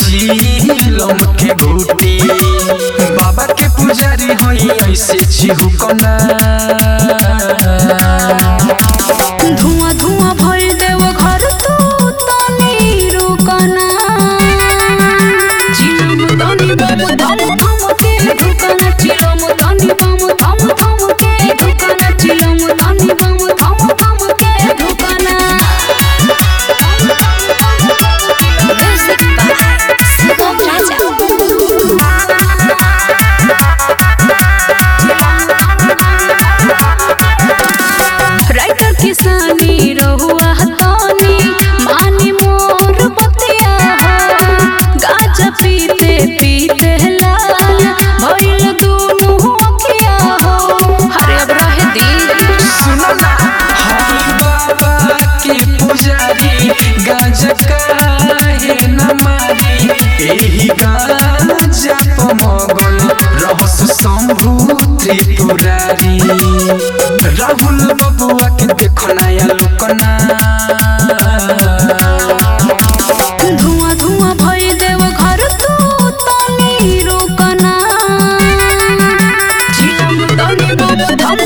चीलम के घूटी बाबा के पुजारी हई ऐसे चिहुकना धुआं धुआं भइल देव घर तू तनी रुकना चिलम तनी बम धम धम के ढुकना चिलम तनी बम धम धम के ढुकना चिलम तनी बम धम धम के ढुकना म्यूजिक बाय शिवम राइटर किसानी रहुआ तनी मानी मोर बतिया हो गाजा पीते पीते लाल भइल दुनु अखिया हो हरे अब रहे दिल सुनो ना हई बाबा के पुजारी गांजा काहे न मारी एही गांजा पमगन रहस शंभु त्रिपुरारी राहुल बबुआ के देखो नया लोकना धुआं धुआं भइल देव घर तू तनी रुकना चिलम तनी बम धम